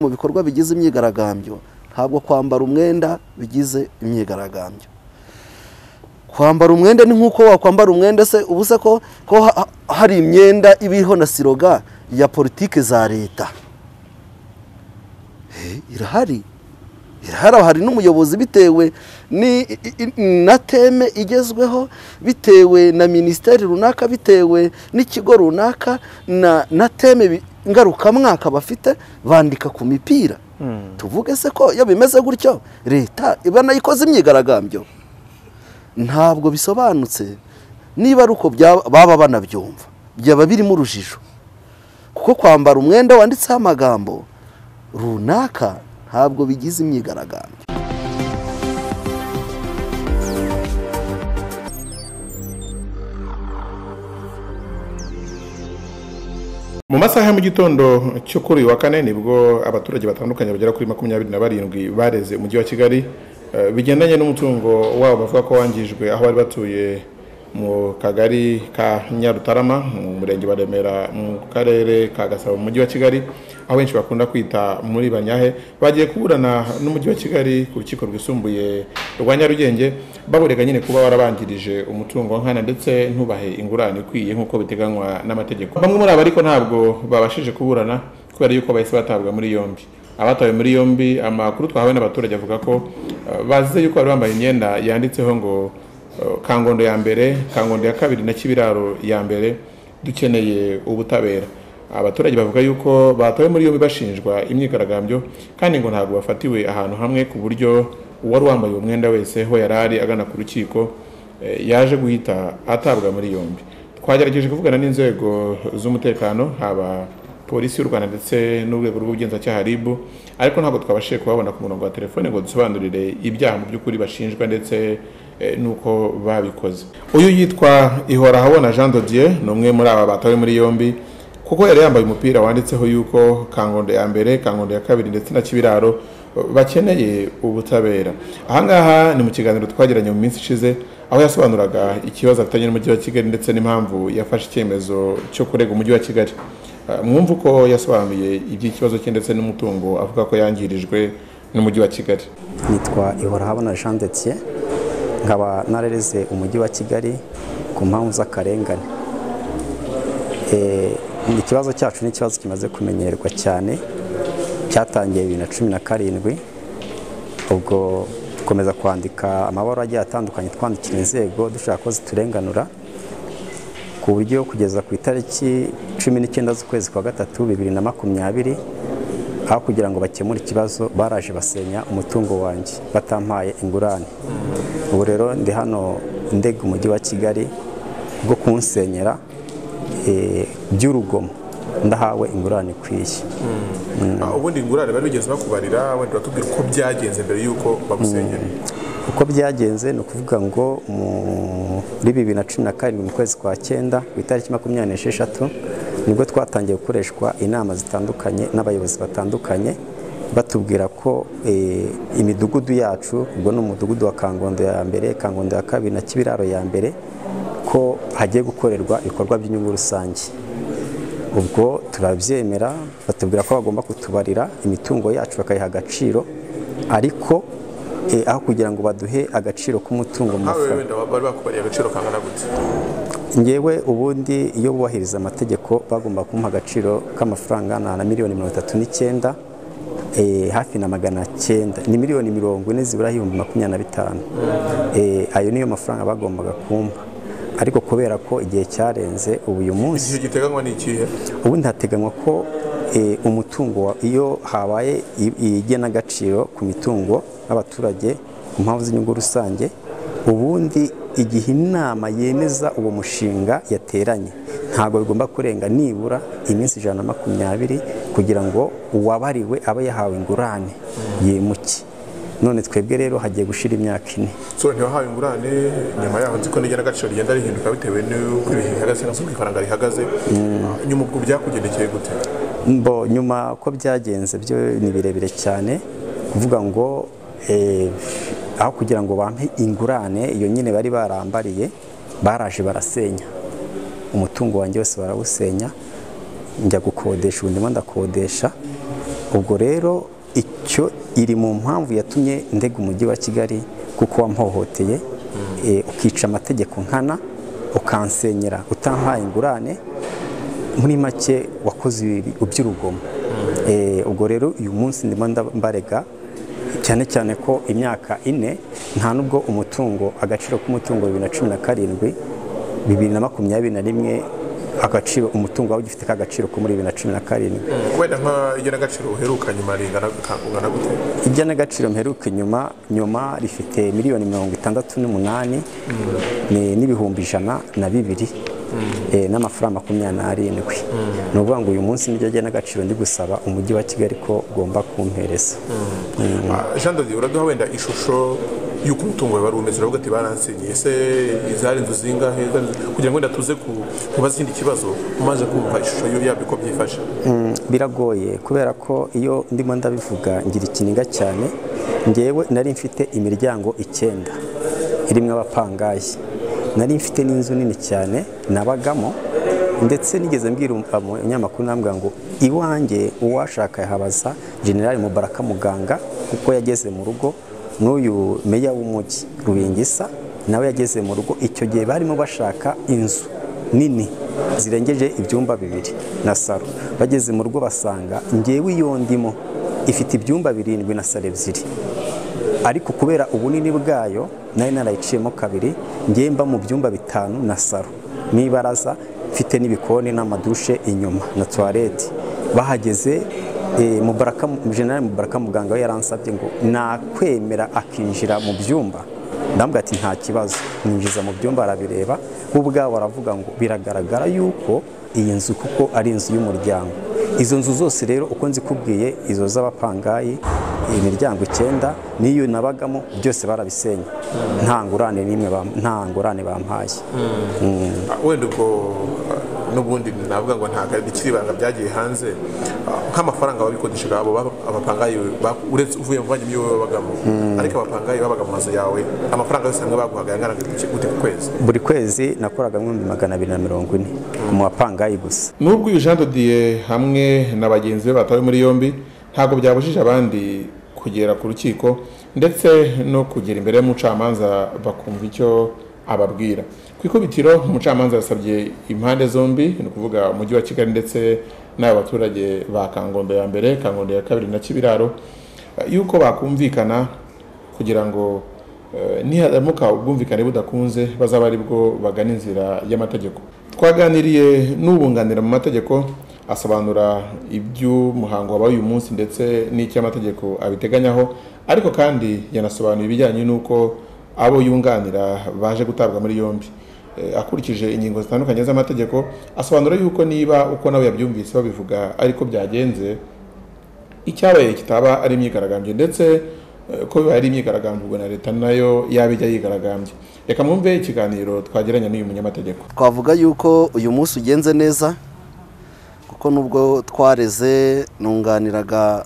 mu bikorwa bigize imyigaragambyo ntabwo kwambara umwenda bigize imyigaragambyo kwambara umwenda ni nk'uko wakwambara umwenda se ubusa ko ko ha- hari imyenda iriho na siroga ya politiki za leta Eh, irahari irahari hari n'umuyobozi bitewe ni- i- i- na teme igezweho bitewe na minisiteri runaka bitewe n'ikigo runaka na na teme bi- ngarukamwaka bafite bandika ku mipira tuvuge se ko iyo bimeze gutyo leta iba nayikoze imyigaragambyo ntabwo bisobanutse niba ari uko byaba- baba banabyumva byaba birimo urujijo kuko kwambara umwenda wanditseho amagambo runaka ntabwo bigize imyigaragambyo mu masaha ya mu gitondo cyo kuri uyu wa kane nibwo abaturage batandukanye bagera kuri makumyabiri na barindwi bareze umujyi wa kigali eh, bigendanye n'umutungo wabo bavuga ko wangijwe aho bari batuye mu kagari ka nyarutarama mu murenge wa remera mu karere ka gasabo mu mujyi wa kigali aho benshi bakunda kwita muri banyahe bagiye kuburana n'umujyi wa kigali ku rukiko rwisumbuye rwa nyarugenge baburega nyine kuba warabanjirije umutungo nkana ndetse ntubahe ingurane ikwiye nk'uko biteganywa n'amategeko bamwe muri abo ariko ntabwo babashije kuburana kubera yuko bahise batabwa muri yombi abatawe muri yombi amakuru twahawe n'abaturage avuga ko eh, bazize yuko bari bambaye imyenda yanditseho ngo eh, kangondo ya mbere kangondo ya kabiri na kibiraro ya mbere dukeneye ubutabera abaturage bavuga yuko batawe muri yombi bashinjwa imyigaragambyo kandi ngo ntabwo bafatiwe ahantu hamwe ku buryo uwari wambaye uwo mwenda wese aho yari ari agana ku rukiko eh, yaje guhita atabwa muri yombi twagerageje kuvugana n'inzego z'umutekano haba polisi y'u rwanda ndetse n'urwego rw'ubugenzacyaha rib ariko ntabwo twabashije kubabona ku murongo wa telefone ngo dusobanurire ibyaha mu by'ukuri bashinjwa ndetse eh, n'uko babikoze uyu yitwa ihorahabona jean dodier ni umwe muri aba batawe muri yombi kuko yari yambaye umupira wanditseho yuko kangondo ya mbere kangondo ya kabiri ndetse na kibiraro eh, bakeneye ubutabera ahangaha ni mu kiganiro twagiranye mu minsi ishize aho yasobanuraga ikibazo afitanye n'umujyi wa kigali ndetse n'impamvu yafashe icyemezo cyo kurega umujyi wa kigali Eh, mwumva uko yasobanuye iby'ikibazo cye ndetse n'umutungo avuga ko yangirijwe n'umujyi wa kigali nitwa ihorahabona jean detier nkaba narereze umujyi wa kigali ku mpamvu z'akarengane Eh, ikibazo cyacu ni ikibazo kimaze kumenyerwa cyane cyatangiye bibiri na cumi na karindwi ubwo dukomeza kwandika amabaruwa agiye atandukanye twandikira inzego dushaka ko ziturenganura ku buryo kugeza ku itariki cumi n'icyenda z'ukwezi kwa gatatu bibiri na makumyabiri aho kugira ngo bakemure ikibazo baraje basenya umutungo wanjye batampaye ingurane ubu rero ndi hano ndega umujyi wa kigali bwo kunsenyera eh, by'urugomo ndahawe ingurane ikwiye ubundi ingurane bari bigeze bakubarira wenda batubwira uko byagenze mbere y'uko bagusenyera uko byagenze ni ukuvuga ngo muri bibiri na cumi na karindwi mu kwezi kwa cyenda ku itariki makumyabiri n'esheshatu nibwo twatangiye gukoreshwa inama zitandukanye n'abayobozi batandukanye batubwira ko eh, imidugudu yacu ubwo ni umudugudu wa kangondo ya mbere kangondo ya kabiri na kibiraro ya mbere ko hagiye gukorerwa ibikorwa by'inyungu rusange ubwo turabyemera batubwira ko bagomba kutubarira imitungo yacu bakayiha agaciro ariko eh, aho kugira ngo baduhe agaciro k'umutungo mu mafaranga bari bakubariye agaciro kangana gute ngewe ubundi iyo bubahiriza amategeko bagomba kumpa agaciro k'amafaranga angana na miliyoni mirongo itatu n'icyenda eh, hafi na magana cyenda ni miliyoni mirongo ine zibura ibihumbi makumyabiri na bitanu Eh, ayo niyo mafaranga bagombaga kumpa ariko kubera ko igihe cyarenze ubu uyu munsi igihe giteganywa ni ikihe ubundi hateganywa ko eh, umutungo wa- iyo habaye i- igenagaciro ku mitungo y'abaturage ku mpamvu z'inyungu rusange ubundi igihe inama yemeza uwo mushinga yateranye ntabwo bigomba kurenga nibura iminsi ijana na makumyabiri kugira ngo uwabariwe abe yahawe ingurane yimuke none twebwe rero hagiye gushira imyaka ine so ntibahawe ingurane nyuma yaho nzi ko n'igena rigenda rihinduka bitewe n'uko ibihe bihagaze cyangwa se uko ifaranga rihagaze nyuma ubwo byakugendekeye gute Mbo nyuma ko byagenze byo ni birebire cyane kuvuga ngo eh, aho kugira ngo bampe ingurane iyo nyine bari barambariye baraje barasenya umutungo wanjye wose barawusenya njya gukodesha ubundi ndimo ndakodesha ubwo rero icyo iri mu mpamvu yatumye ndega umujyi wa kigali kuko wampohoteye eh, ukica amategeko nkana ukansenyera utampaye ingurane muri make wakoze ibi- iby'urugomo Eh, ubwo rero uyu munsi ndimo nda- mbarega cyane cyane ko imyaka ine nta n'ubwo umutungo agaciro k'umutungo bibiri na cumi na karindwi bibiri na makumyabiri na rimwe agaciro umutungo wawe ugifite k'agaciro ko muri bibiri na cumi na karindwi wenda nk'igenagaciro uheruka nyuma ringana ungana gute igenagaciro mperuka inyuma nyuma rifite miliyoni mirongo itandatu n'umunani ni- n'ibihumbi ijana na bibiri eh, n'amafaranga makumyabiri n'arindwi ni ukuvuga ngo uyu munsi niryo genagaciro ndi gusaba umujyi wa kigali ko ugomba kumpereza Ah, jean dodi uraduha wenda ishusho y'uko umutungo wawe wari umeze uravuga ati baransenyeye ese izari inzu zingahe Izari inzu- kugira ngo wenda tuze ku- kubaza ikindi kibazo umaze kumva ishusho yo- yabyo uko byifashe Mm, biragoye kubera ko iyo ndimo ndabivuga ngira ikiniga cyane ngewe nari mfite imiryango icyenda irimo abapangayi nari mfite n'inzu nini cyane nabagamo ndetse nigeze mbwira um- amu- umunyamakuru nambwira ngo iwanjye uwashaka yahabaza generali mubaraka muganga kuko yageze mu rugo n'uyu meya w'umujyi rubingisa nawe yageze mu rugo icyo gihe barimo bashaka inzu nini zirengeje ibyumba bibiri na saro bageze mu rugo basanga ngewe iyo ndimo ifite ibyumba birindwi na saro ebyiri ariko kubera ubunini bwayo nari narayiciyemo kabiri ngewe mba mu byumba bitanu na saro n'ibaraza mfite n'ibikoni n'amadushe inyuma na tuwarete bahageze eh, Mubaraka generali mubaraka muganga we yaransabye ngo nakwemera akinjira mu byumba ndambwira ati nta kibazo mwinjiza mu byumba arabireba bo ubwabo baravuga ngo biragaragara yuko iyi nzu kuko ari inzu y'umuryango izo nzu zose rero uko nzikubwiye izo z'abapangayi imiryango icyenda n'iyo nabagamo byose barabisenye nta ngurane n'imwe bam- nta ngurane bampaye Ah, wenda ubwo ah, n'ubundi navuga ngo ntabwo bikiri ibanga byagiye hanze Ah, nk'amafaranga babikodeshaga abo ba- abapangayi ba- uretse uvuye mu bavandimwe wowe babagamo ariko abapangayi babaga mu mazu yawe amafaranga yose hamwe baguhaga yangana gute gute ku kwezi buri kwezi nakoraga ibihumbi magana abiri na mirongo ine mu bapangayi gusa nubwo uyu Jean Dodier hamwe na bagenzi be batawe muri yombi ntabwo byabujije abandi kugera ku rukiko ndetse no kugera imbere y'umucamanza bakumva icyo ababwira ku ikubitiro umucamanza yasabye impande zombi ni ukuvuga umujyi wa kigali ndetse n'aba baturage ba kangondo ya mbere kangondo ya kabiri na kibiraro eh, yuko bakumvikana kugira ngo eh, niharamuka ubwumvikane budakunze bazaba ari bwo bagana inzira y'amategeko twaganiriye n'ubunganira mu mategeko asobanura iby'umuhango wabaye uyu munsi ndetse n'icy'amategeko abiteganyaho ariko kandi yanasobanura ibijyanye n'uko abo yunganira baje gutabwa muri yombi Eh, akurikije ingingo zitandukanye z'amategeko asobanura yuko niba uko nawe yabyumvise babivuga ariko byagenze icyabaye kitaba ari imyigaragambyo ndetse eh, ko bibaye ari imyigaragambyo ubwo na leta nayo yaba ijya yigaragambya reka mwumve ikiganiro twagiranye n'uyu munyamategeko twavuga yuko uyu munsi ugenze neza kuko nubwo twareze nunganiraga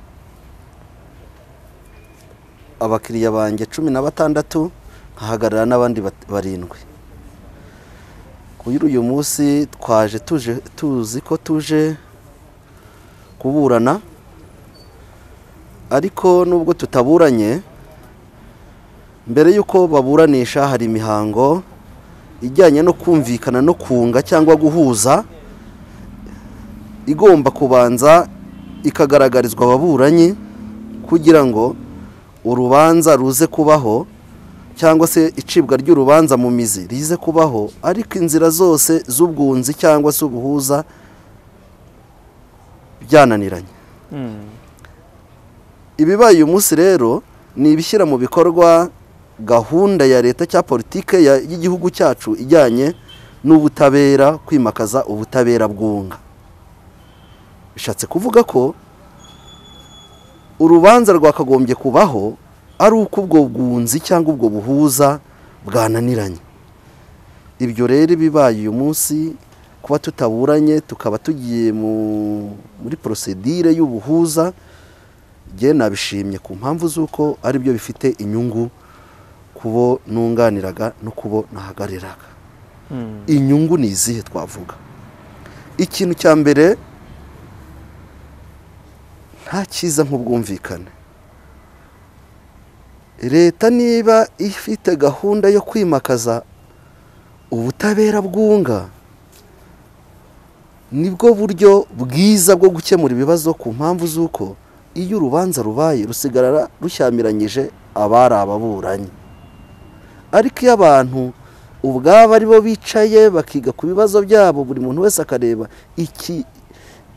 abakiriya banjye cumi na batandatu nkahagarara n'abandi bat- barindwi kuri uyu munsi twaje tuje tuzi ko tuje kuburana ariko nubwo tutaburanye mbere y'uko baburanisha hari imihango ijyanye no kumvikana no kunga cyangwa guhuza igomba kubanza ikagaragarizwa ababuranyi kugira ngo urubanza ruze kubaho cyangwa se icibwa ry'urubanza mu mizi rize kubaho ariko inzira zose z'ubwunzi cyangwa se ubuhuza byananiranye ibibaye uyu munsi rero ni ibishyira mu bikorwa gahunda ya leta cya politike ya- y'igihugu cyacu ijyanye n'ubutabera kwimakaza ubutabera bwunga bishatse kuvuga ko urubanza rwakagombye kubaho ari uko ubwo bwunzi cyangwa ubwo buhuza bwananiranye ibyo rero bibaye uyu munsi kuba tutaburanye tukaba tugiye mu- muri porosedire y'ubuhuza njye nabishimye ku mpamvu z'uko ari byo bifite inyungu kubo nunganiraga no kubo nahagariraga inyungu ni izihe twavuga ikintu cya mbere nta cyiza nk'ubwumvikane leta niba ifite gahunda yo kwimakaza ubutabera bwunga nibwo buryo bwiza bwo gukemura ibibazo ku mpamvu z'uko iyo urubanza rubaye rusigarara rushyamiranyije abari ababuranyi ariko iyo abantu ubwabo ari bo bicaye bakiga ku bibazo byabo buri muntu wese akareba iki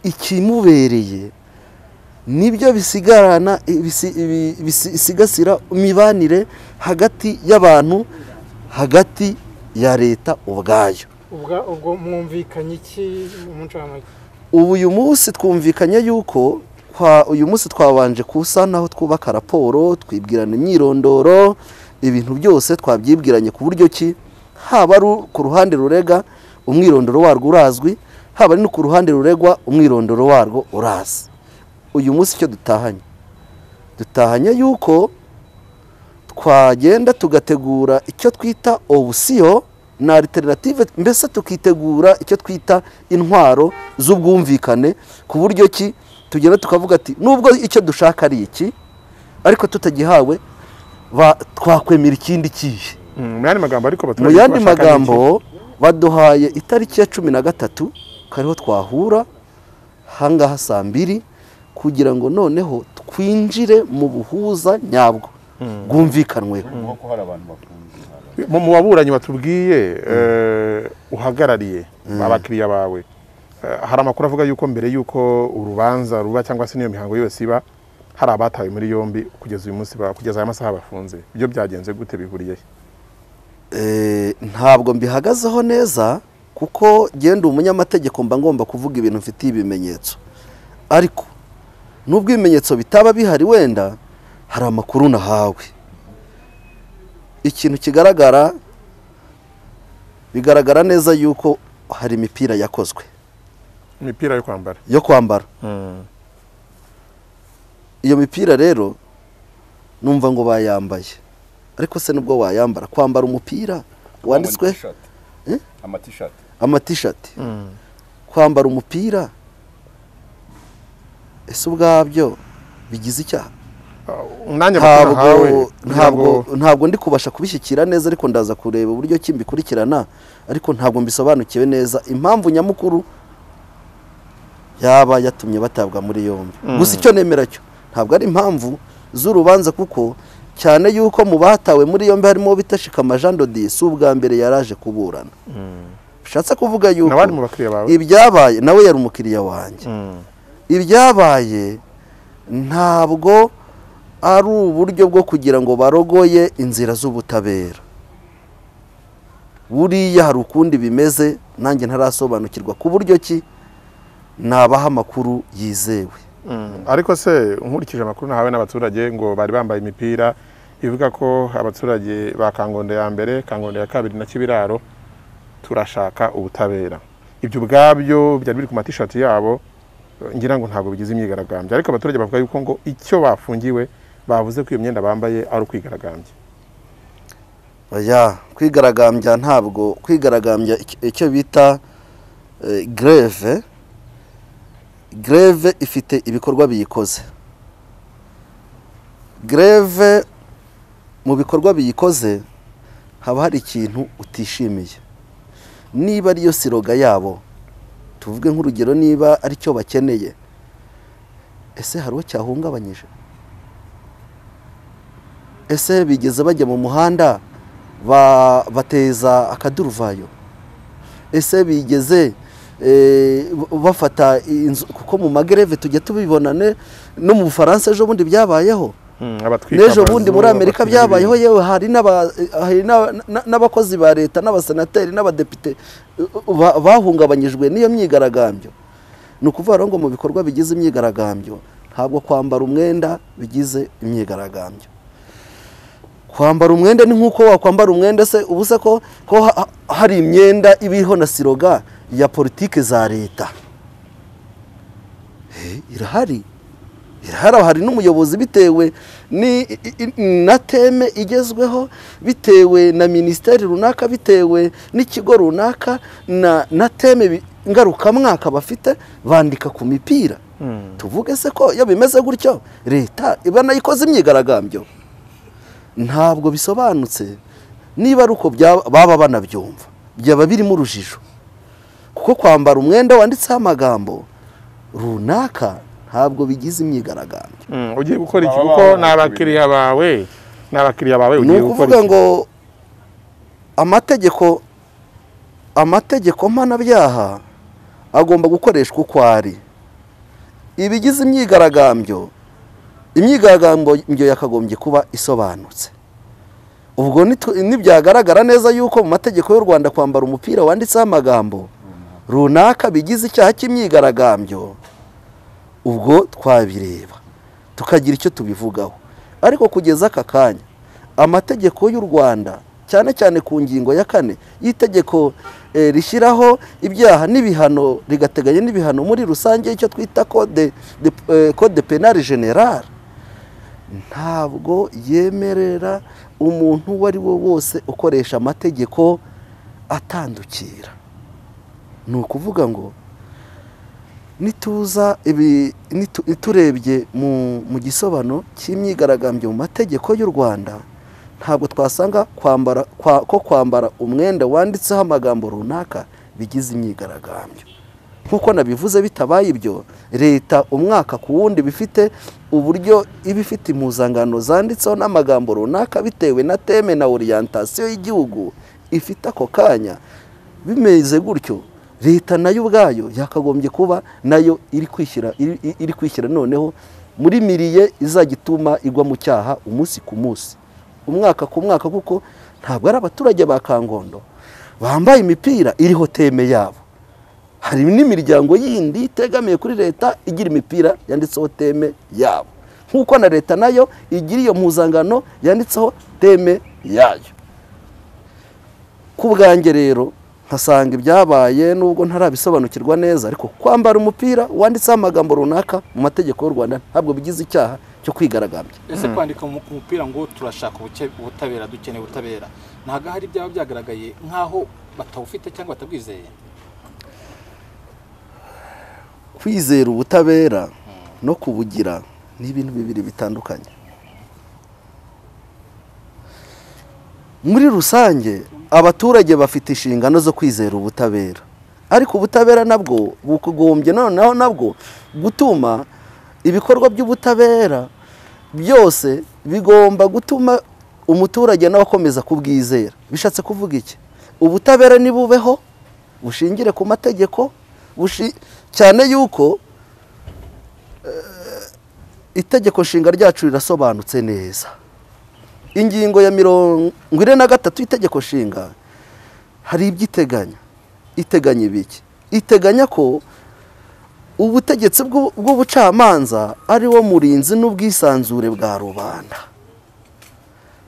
ikimubereye nibyo bisigarana bisigasira imibanire hagati y'abantu hagati ya leta ubwayo ubwo mwumvikanye iki mu ncamake ubu uyu munsi twumvikanye yuko uyu munsi twabanje kusanaho twubaka raporo twibwirana imyirondoro ibintu byose twabyibwiranye ku buryo ki haba ari ku ruhande rurega umwirondoro warwo urazwi haba ari no ku ruhande ruregwa umwirondoro warwo urazi uyu munsi icyo dutahanye dutahanye yuko twagenda tugategura icyo twita obusiyo na alternative mbese tukitegura icyo twita intwaro z'ubwumvikane ku buryo ki tugenda tukavuga ati nubwo icyo dushaka ari iki ariko tutagihawe twakwemera ikindi kihe mu yandi magambo ariko mu abaturage yandi bashaka ni iki? magambo baduhaye itariki ya cumi na gatatu kariho twahura ahangaha saa mbiri kugira ngo noneho twinjire mu buhuza nyabwo bwumvikanweho kuko hari abantu bakunze mu mu baburanyi batubwiye eh, uhagarariye abakiriya bawe eh, hari amakuru avuga yuko mbere yuko urubanza ruba cyangwa se n'iyo mihango yose iba hari abatawe muri yombi kugeza uyu munsi ba- kugeza aya masaha bafunze ibyo byagenze gute bihuriye he? Eh, ntabwo mbihagazeho neza kuko genda umunyamategeko mba ngomba kuvuga ibintu mfitiye ibimenyetso ariko nubwo ibimenyetso bitaba bihari wenda hari amakuru nahawe ikintu kigaragara bigaragara neza yuko hari imipira yakozwe imipira yo kwambara yo kwambara iyo mipira rero numva ngo bayambaye ariko se nubwo wayambara kwambara umupira wanditswe Eh? amatishati amatishati kwambara umupira ese ubwabyo bigize icyaha umwanya bakuru nahawe ntabwo kugira ngo ntabwo ntabwo ndi kubasha kubishyikira neza ariko ndaza kureba uburyo ki mbikurikirana ariko ntabwo mbisobanukiwe neza impamvu nyamukuru yaba yatumye batabwa muri yombi gusa icyo nemera cyo ntabwo ari impamvu z'urubanza kuko cyane yuko mu batawe muri yombi harimo bitashikama Jean Dodi si ubwa mbere yaraje kuburana bishatse kuvuga yuko n'abandi mu bakiriya bawe ibyabaye nawe yari umukiriya wanjye Mm. ibyabaye ntabwo ari uburyo bwo kugira ngo barogoye inzira z'ubutabera buriya hari ukundi bimeze nanjye ntarasobanukirwa ku buryo ki nabaha amakuru yizewe Mm. ariko se nkurikije amakuru nahawe n'abaturage ngo bari bambaye imipira ivuga ko abaturage ba kangondo ya mbere kangondo ya kabiri na kibiraro turashaka ubutabera ibyo ubwabyo byari biri ku matishati yabo eh, ngira ngo ntabwo bigize imyigaragambyo ariko abaturage bavuga yuko ngo icyo bafungiwe bavuze ko iyo myenda bambaye ari ukwigaragambya oya kwigaragambya ntabwo kwigaragambya ic- icyo bita eh, greve greve ifite ibikorwa biyikoze greve mu bikorwa biyikoze haba hari ikintu utishimiye niba ariyo siroga yabo tuvuge nk'urugero niba ari cyo bakeneye ese hari uwo cyahungabanyije ese bigeze bajya mu muhanda ba- bateza akaduruvayo ese bigeze eh, b- bafata inzu kuko mu magereve tujya tubibonane no mu bufaransa ejo bundi byabayeho Mm, abatwika n'ejo amazu, bundi muri amerika abatwika byabayeho ibintu. yewe hari n'aba- hari n'aba- na- n'abakozi ba leta n'abasenateri n'abadepite uh, ba- bahungabanyijwe n'iyo myigaragambyo ni ukuvuga rero ngo mu bikorwa bigize imyigaragambyo ntabwo kwambara umwenda bigize imyigaragambyo kwambara umwenda ni nk'uko wakwambara umwenda se ubu se ko ko ha- ha- hari imyenda ibiho na siroga ya politike za leta Eh, irahari irahari hari n'umuyobozi bitewe ni i- i- na teme igezweho bitewe na minisiteri runaka bitewe n'ikigo runaka na na teme bi- ngarukamwaka bafite bandika ku mipira tuvuge se ko iyo bimeze gutyo leta iba nayikoze imyigaragambyo ntabwo bisobanutse niba ari uko byaba- baba banabyumva byaba birimo urujijo kuko kwambara umwenda wanditseho amagambo runaka ntabwo bigize imyigaragambyo Mm, ugiye gukora iki Baba kuko babona ni abakiriya bawe ni abakiriya bawe ni ugiye gukora ukuvuga iki? ngo amategeko amategeko mpanabyaha agomba gukoreshwa uko ari ibigize imyigaragambyo imyigaragambyo yakagombye kuba isobanutse ubwo nitu- nibyagaragara neza yuko mu mategeko y'u rwanda kwambara umupira wanditseho amagambo runaka bigize icyaha cy'imyigaragambyo ubwo twabireba tukagira icyo tubivugaho ariko kugeza aka kanya amategeko y'u rwanda cyane cyane ku ngingo ya kane y'itegeko eh, rishyiraho ibyaha n'ibihano rigateganya n'ibihano muri rusange icyo twita code de, eh, code penal general ntabwo yemerera umuntu uwo ari we wose ukoresha amategeko atandukira ni ukuvuga ngo nituza ibi nitu- turebye mu mu gisobano cy'imyigaragambyo mu mategeko y'u rwanda ntabwo twasanga kwambara kwa- ko kwambara umwenda wanditseho amagambo runaka bigize imyigaragambyo nk'uko nabivuze bitabaye ibyo leta umwaka ku wundi bifite uburyo iba ifite impuzangano zanditseho n'amagambo runaka bitewe na teme na oriyantasiyo y'igihugu ifite ako kanya bimeze gutyo leta nayo ubwayo yakagombye kuba nayo iri kwishyira iri- iri- iri kwishyira noneho muri miriye izajya ituma igwa mu cyaha umunsi ku munsi umwaka ku mwaka kuko ntabwo ari abaturage ba kangondo bambaye imipira iriho teme yabo hari n'imiryango yindi itegamiye kuri leta igira imipira yanditseho teme yabo nk'uko na leta nayo igira iyo mpuzangano yanditseho teme yayo ku bwanjye rero nkasanga ibyabaye nubwo ntarabisobanukirwa neza ariko kwambara umupira wanditseho amagambo runaka mu mategeko y'u rwanda ntabwo bigize icyaha cyo kwigaragambya ese kwandika mu- ku mupira ngo turashaka ubuke- ubutabera dukeneye ubutabera ntabwo hari ibyaba byagaragaye nk'aho batawufite cyangwa batabwizeye kwizera ubutabera no kubugira ni ibintu bibiri bitandukanye muri rusange abaturage bafite inshingano zo kwizera ubutabera ariko ubutabera nabwo bugombye noneho nabwo gutuma ibikorwa by'ubutabera byose bigomba gutuma umuturage nawe akomeza kubwizera bishatse kuvuga iki ubutabera nibubeho bushingire ku mategeko bushi- cyane yuko eh, itegeko nshinga ryacu rirasobanutse neza ingingo ya mirongo ine na gatatu y'itegeko nshinga hari ibyo iteganya iteganya ibiki iteganya ko ubutegetsi bw'u- bw'ubucamanza ari wo murinzi n'ubwisanzure bwa rubanda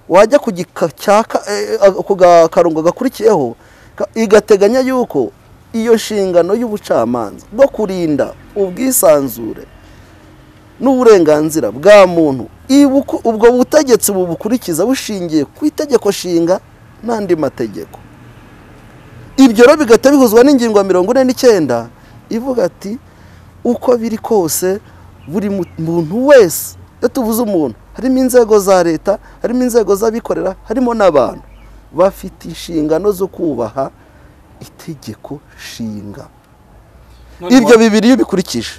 wajya ku gika cya ka- eh, eh, ku gakarongo gakurikiyeho ka- igateganya yuko iyo nshingano y'ubucamanza bwo kurinda ubwisanzure n'uburenganzira bwa muntu ibuku- ubwo butegetsi bubukurikiza bushingiye ku itegeko nshinga n'andi mategeko ibyo rero bigahita bihuzwa n'ingingo ya mirongo ine n'icyenda ivuga ati uko biri kose buri mu- muntu wese iyo tuvuze umuntu harimo inzego za leta harimo inzego z'abikorera harimo n'abantu bafite inshingano zo kubaha itegeko nshinga None ibyo wa- bibiri iyo ubikurikije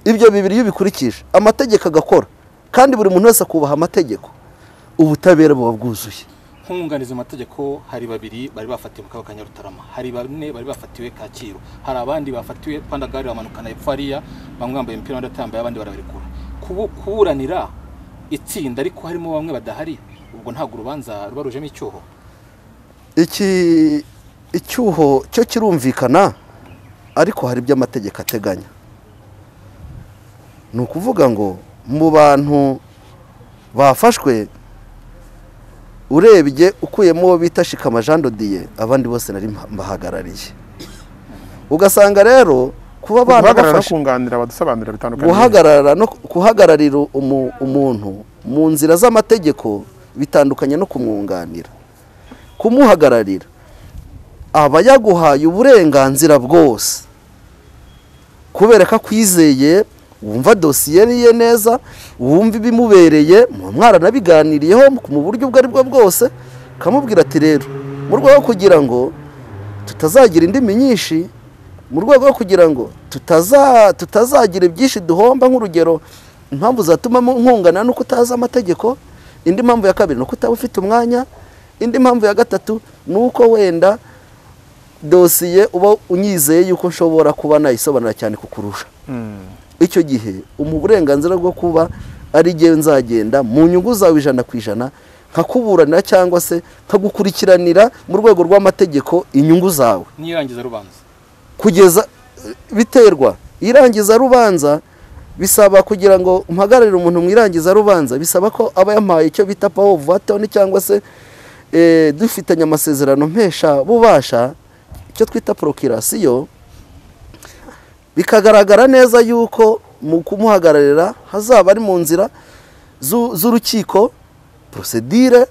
ibyo bibiri iyo ubikurikije amategeko agakora kandi buri muntu wese akubaha amategeko ubutabera buba bwuzuye nk'umwunganizi mu mategeko hari babiri bari bafatiwe mu kaga ka nyarutarama hari bane bari bafatiwe kacyiru hari abandi bafatiwe pandagari bamanukana hepfo hariya bamwe bambaye imipira abandi atambaye abandi barabarekura Kubu- kuburanira itsinda ariko harimo bamwe badahari ubwo ntabwo urubanza ruba rujemo icyuho iki icyuho cyo kirumvikana ariko hari ibyo amategeko ateganya ni ukuvuga ngo mu bantu bafashwe urebye ukuyemo uwo bita shikama jean dodiye abandi bose nari mba- mbahagarariye ugasanga rero kuba abana guhagarara no bafashe kunganira abadusobanurira bitandukanye guhagarara no guhagararira umu- umuntu mu nzira z'amategeko bitandukanye no kumwunganira kumuhagararira aba yaguhaye uburenganzira bwose kubera ko akwizeye wumva dosiye ye neza wumva ibimubereye muba mwaranabiganiriyeho mu buryo ubwo ari bwo bwose ukamubwira ati rero mu rwego rwo kugira ngo tutazagira indimi nyinshi mu rwego rwo kugira ngo tutaza tutazagira ibyinshi duhomba nk'urugero impamvu zatuma mu- nkungana ni uko utazi amategeko indi mpamvu ya kabiri ni uko utaba ufite umwanya indi mpamvu ya gatatu ni uko wenda dosiye uba unyizeye yuko nshobora kuba nayisobanura cyane kukurusha icyo gihe umuha uburenganzira bwo kuba ari jyewe nzagenda mu nyungu zawe ijana ku ijana nkakuburanira cyangwa se nkagukurikiranira mu rwego rw'amategeko inyungu zawe n'irangiza rubanza kugeza biterwa irangiza rubanza bisaba kugira ngo umpagararire umuntu mu irangiza rubanza bisaba ko aba yampaye icyo bita pawo vatoni cyangwa se eh, dufitanye amasezerano mpesha bubasha icyo twita porokirasiyo bikagaragara neza yuko mu kumuhagararira hazaba ari mu nzira zu- z'urukiko porosedire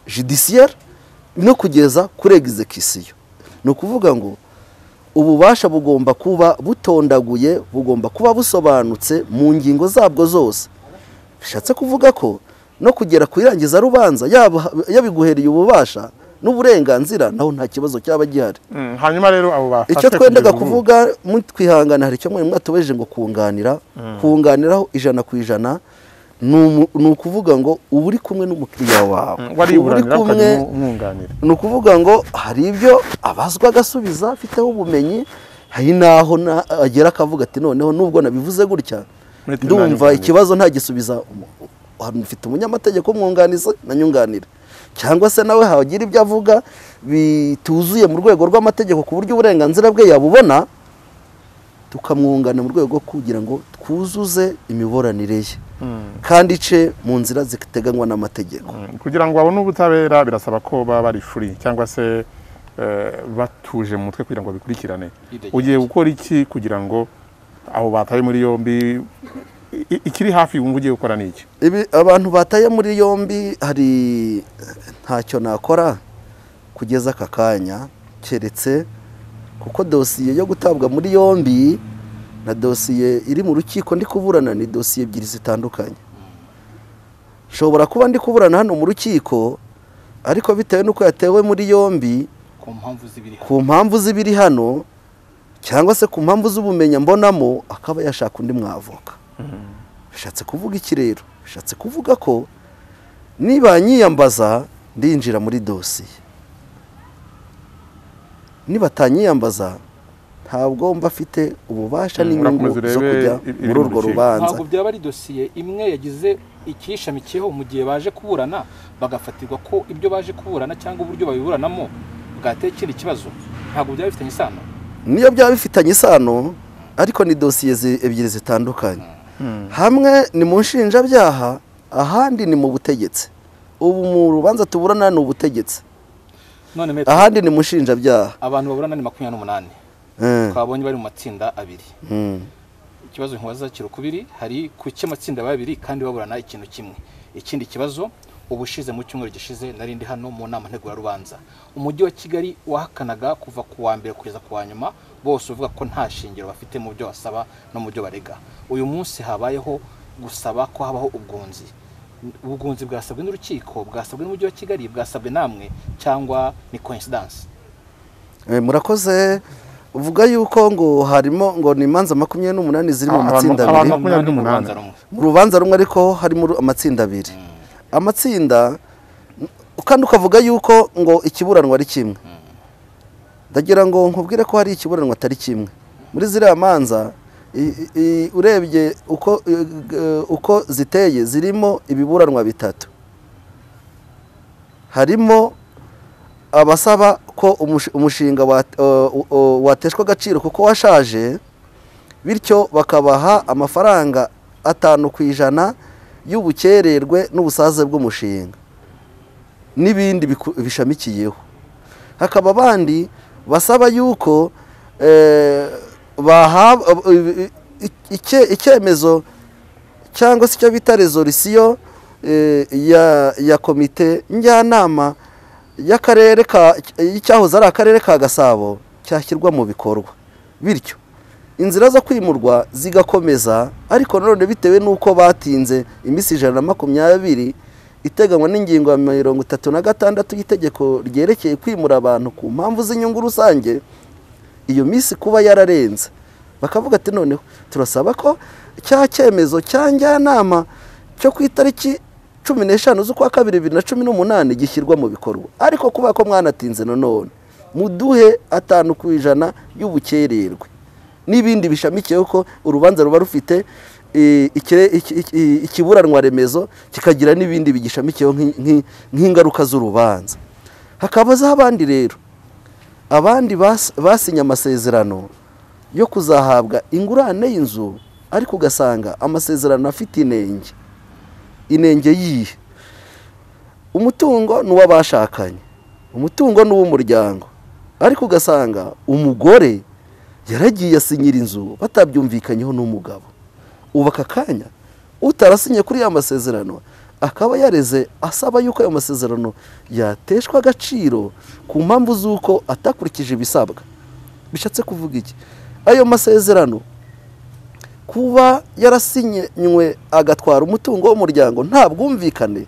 judiciaire no kugeza kuri egizekisiyo ni ukuvuga ngo ububasha bugomba kuba butondaguye bugomba kuba busobanutse mu ngingo zabwo zose bishatse kuvuga ko no kugera ku irangiza rubanza yaba- yabiguhereye ububasha n'uburenganzira naho nta kibazo cyaba gihari Mm, hanyuma rero abo bafashwe icyo twendaga kugeza ubu. kuvuga twihangana hari icyo mwari mwatubejeje ngo kunganira kunganiraho ijana ku ijana ni umu- ni ukuvuga ngo uba uri kumwe n'umukiriya wawe Mm, uba uri wariburanira kumwe ukajya umwunganira ni ukuvuga ngo hari ibyo abazwa agasubiza afiteho ubumenyi hari n'aho na- agera akavuga ati noneho nubwo nabivuze gutya Mureke ndumva nanyunganire." ikibazo ntagisubiza umu- hano mfite umunyamategeko umwunganiza nanyunganire cyangwa se nawe hagira ibyo avuga bituzuye mu rwego rw'amategeko ku buryo uburenganzira bwe yabubona tukamwungana mu rwego rwo kugira ngo twuzuze imiburanire ye kandi ice mu nzira ziteganywa n'amategeko Mm, kugira ngo babone ubutabera birasaba ko baba bari free cyangwa se eh, batuje mu mutwe kugira ngo babikurikirane Bidegereye. ugiye gukora iki kugira ngo abo bataye muri yombi i- i- ikiri hafi wumva ugiye gukora ni iki Ibi- abantu bataye muri yombi hari ntacyo nakora kugeza aka kanya keretse kuko dosiye yo gutabwa muri yombi na dosiye iri mu rukiko ndi kuburana ni dosiye ebyiri zitandukanye nshobora kuba ndi kuburana hano mu rukiko ariko bitewe n'uko yatewe muri yombi ku mpamvu z'ibiri ku mpamvu z'ibiri hano cyangwa se ku mpamvu z'ubumenyi mbonamo akaba yashaka undi mwavoka bishatse kuvuga iki rero bishatse kuvuga ko niba nyiyambaza ndinjira muri dosiye ntibatanyiyambaza ntabwo mba afite ububasha Mm, n'inyungu urakomeza urebe zo kujya i- ibiri muri mu urwo rukiko. rubanza ntabwo byaba ari dosiye imwe yagize ikiyishamikiyeho mu gihe baje kuburana bagafatirwa ko ibyo baje kuburana cyangwa uburyo babiburanamo bwateye ikindi kibazo ntabwo byaba bifitanye isano niyo byaba bifitanye isano ariko ni dosiye zi- ebyiri zitandukanye hamwe ni mu nshinjabyaha ahandi ni mu butegetsi ubu mu rubanza tuburana ni ubutegetsi none maître, ahandi ni mu nshinjabyaha abantu baburana ni makumyabiri n'umunani Eh, twabonye bari mu matsinda abiri mm. ikibazo nkubaza kiri ukubiri hari ku cy'amatsinda babiri kandi baburana ikintu kimwe ikindi kibazo ubushize mu cyumweru gishize nari ndi hano mu nama ntegurarubanza umujyi wa kigali wahakanaga kuva ku wa mbere kugeza ku wa nyuma bose uvuga ko nta shingiro bafite mu byo basaba no mu byo barega uyu munsi habayeho gusaba ko habaho ubwunzi ubwunzi bwasabwe n'urukiko bwasabwe n'umujyi wa kigali bwasabwe namwe cyangwa ni coincidence Eh, murakoze uvuga yuko ngo harimo ngo ni imanza makumyabiri n'umunani ziri mu Abantu- matsinda abantu abiri makumyabiri Umunani mu n'umunani. rubanza rumwe. mu rubanza rumwe ariko harimo ru- amatsinda abiri amatsinda kandi ukavuga yuko ngo ikiburanwa ari kimwe ndagira ngo nkubwire ko hari ikiburanwa atari kimwe muri ziriya manza i- i- urebye uko i- g- uko ziteye zirimo ibiburanwa bitatu harimo abasaba ko umush- umushinga wat- o- o- wateshwa agaciro kuko washaje bityo bakabaha amafaranga atanu ku ijana y'ubukererwe n'ubusaze bw'umushinga n'ibindi biku- bishamikiyeho hakaba abandi basaba yuko eh, bahabwa eh, icye- icyemezo cyangwa se icyo bita rezolisiyo eh, ya, ya komite njyanama y'akarere ka y'icyahoze ari akarere ka gasabo cyashyirwa mu bikorwa bityo inzira zo kwimurwa zigakomeza ariko nanone bitewe n'uko batinze iminsi ijana na makumyabiri iteganywa n'ingingo ya mirongo itatu na gatandatu y'itegeko ryerekeye kwimura abantu ku mpamvu z'inyungu rusange iyo minsi kuba yararenze bakavuga ati noneho turasaba ko cya cyemezo cya njyanama cyo ku itariki cumi n'eshanu z'ukwa kabiri bibiri na cumi n'umunani gishyirwa mu bikorwa ariko kubera ko mwanatinze nanone muduhe atanu ku ijana y'ubukererwe n'ibindi bishamikiyeho ko urubanza ruba rufite eh, ikire- iki- iki- ikiburanwa remezo kikagira n'ibindi bigishamikiyeho nk'i- nk'i- nk'ingaruka z'urubanza hakabazaho abandi rero abandi bas- basinye amasezerano yo kuzahabwa ingurane y'inzu ariko ugasanga amasezerano afite inenge inenge yihe umutungo ni uw'abashakanye umutungo ni uw'umuryango ariko ugasanga umugore yaragiye asinyira inzu batabyumvikanyeho n'umugabo ubu aka kanya utarasinye kuri ya masezerano akaba yareze asaba yuko ayo masezerano yateshwa agaciro ku mpamvu z'uko atakurikije ibisabwa bishatse kuvuga iki ayo masezerano kuba yarasinywe agatwara umutungo w'umuryango nta bwumvikane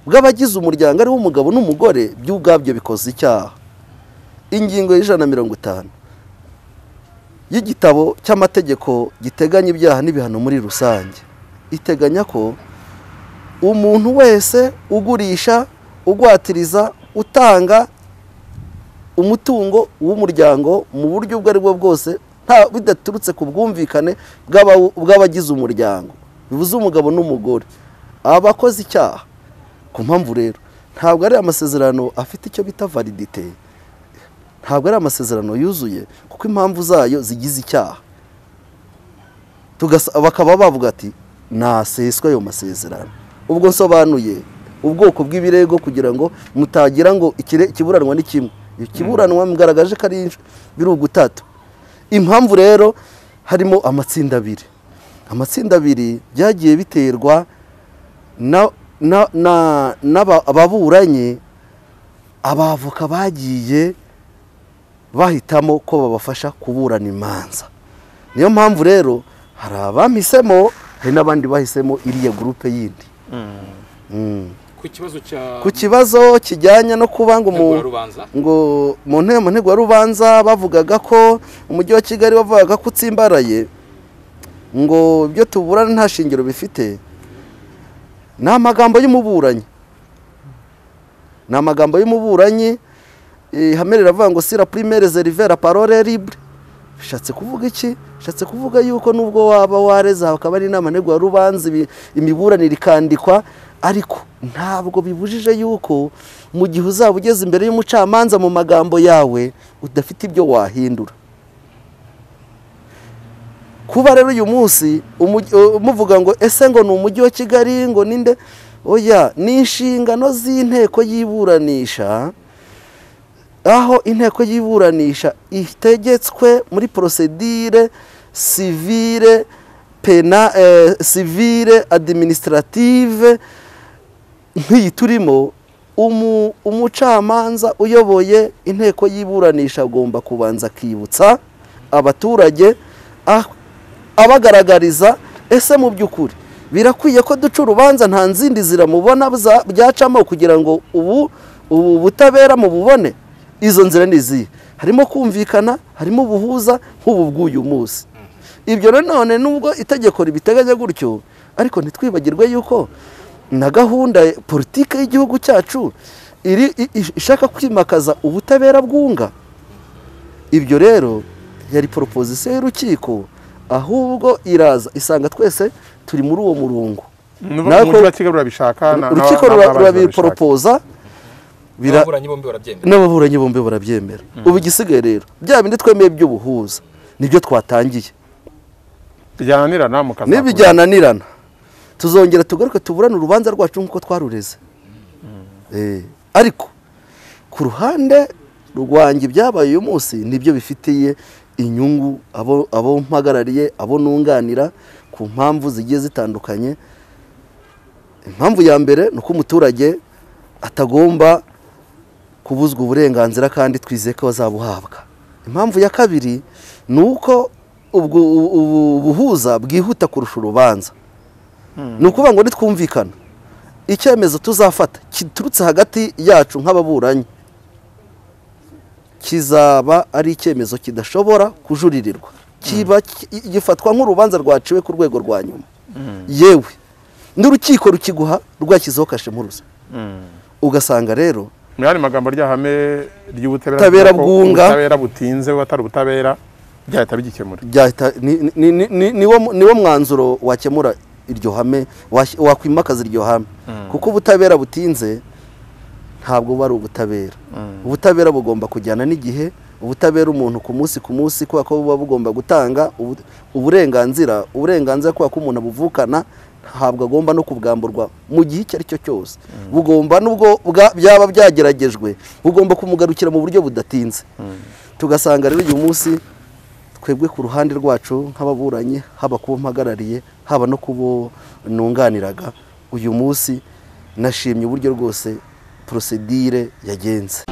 bw'abagize umuryango ariwo umugabo n'umugore by'ubwabyo bikoze icyaha ingingo y'ijana na mirongo itanu y'igitabo cy'amategeko giteganya ibyaha n'ibihano muri rusange iteganya ko umuntu wese ugurisha ugwatiriza utanga umutungo w'umuryango mu buryo ubwo ari bwo bwose nta bidaturutse ku bwumvikane bw'abawu- bw'abagize umuryango bivuze umugabo n'umugore aba akoze icyaha ku mpamvu rero ntabwo ari amasezerano afite icyo bita validite ntabwo ari amasezerano yuzuye kuko impamvu zayo zigize icyaha tugasa- bakaba bavuga ati naseswe ayo masezerano ubwo nsobanuye ubwoko bw'ibirego kugira ngo mutagira ngo ikire- ikiburanwa ni kimwe ikiburanwa mugaragaje ko ari biri ugutatu impamvu rero harimo amatsinda abiri amatsinda abiri byagiye biterwa na- na- na- n'aba- ababuranye abavoka bagiye bahitamo ko babafasha kuburana imanza niyo mpamvu rero hari abahisemo hari n'abandi bahisemo iriya gurupe yindi Mm. ku kibazo cya ku kibazo kijyanye no kuba ngo mu- rubanza ngo mu ntebe mu ntego ya rubanza bavugaga ko umujyi wa kigali wavugaga ko utsimbaraye ngo ibyo tuburana nta shingiro bifite ni amagambo y'umuburanyi ni amagambo y'umuburanyi eh, hamwe riravuga ngo sira primere zerivera parole libre bishatse kuvuga iki bishatse kuvuga yuko nubwo waba wareza hakaba ari inama ntegura rubanza ibi- imiburanire ikandikwa ariko ntabwo bibujije yuko mu gihe uzaba ugeze imbere y'umucamanza mu magambo yawe udafite ibyo wahindura kuba rero uyu munsi umujyi- uh, muvuga ngo ese ngo ni umujyi wa kigali ngo ninde oya ni inshingano z'inteko y'iburanisha aho inteko y'iburanisha itegetswe muri porosedire sivire pena eh, sivire administrative nk'iyi turimo umu- umucamanza uyoboye inteko y'iburanisha agomba kubanza akibutsa abaturage ah- abagaragariza ese mu by'ukuri birakwiye ko duca urubanza nta nzindi zira mubona za- byacamo kugira ngo ubu ubu butabera mu bubone izo nzira ni izihe harimo kumvikana harimo ubuhuza nk'ubu bw'uyu munsi ibyo nanone nubwo itegeko ribiteganya gutyo ariko ntitwibagirwe yuko na gahunda ya politiki y'igihugu cyacu iri i- i- ishaka kwimakaza ubutabera bwunga ibyo rero yari proposition y'urukiko ahubwo iraza isanga twese turi muri uwo murongo n'ubundi Nawe umujyi ko- wa kigali urabishaka na- urukiko na- rura- n'abandi barabishaka. urabiporopoza bira- ababuranyi bombi barabyemera n'ababuranyi bombi barabyemera ubu igisigaye rero bya bindi twemeye by'ubuhuza nibyo twatangiye bijyananirana mukazakora. nibijyananirana tuzongera tugaruke tuburane urubanza rwacu nk'uko twarureze Eh, ariko ku ruhande rwanjye ibyabaye uyu munsi nibyo bifitiye inyungu abo abo mpagarariye abo nunganira ku mpamvu zigiye zitandukanye impamvu ya mbere ni uko umuturage atagomba kubuzwa uburenganzira kandi twizeye ko bazabuhabwa impamvu ya kabiri ni uko ubwo ubu buhuza bwihuta kurusha urubanza ni ukuvuga ngo nitwumvikana icyemezo tuzafata giturutse hagati yacu nk'ababuranyi kizaba ari icyemezo kidashobora kujuririrwa kiba ki- gifatwa nk'urubanza rwaciwe ku rwego rwa nyuma yewe n'urukiko rukiguha rwashyizeho kashemuruza ugasanga rero muri aya magambo ry'ahame ry'ubutabera Ubutabera rivuga ko bwunga. ubutabera butinze atari ubutabera byahita bigikemura byahita ni- ni- ni- ni- niwo niwo mwanzuro wakemura iryo hame washyi- wakwimakaza iryo hame kuko ubutabera butinze ntabwo buba ari ubutabera ubutabera bugomba kujyana n'igihe ubutabera umuntu ku munsi ku munsi kubera ko buba bugomba gutanga ubu- uburenganzira uburenganzira kubera ko umuntu abuvukana ntabwo agomba no kubwamburwa mu gihe icyo ari cyo cyose bugomba nubwo bwa- byaba byageragejwe bugomba kumugarukira mu buryo budatinze tugasanga rero uyu munsi twebwe ku ruhande rwacu nk'ababuranyi haba kubo mpagarariye haba no kubo nunganiraga uyu munsi nashimye uburyo rwose porosedire yagenze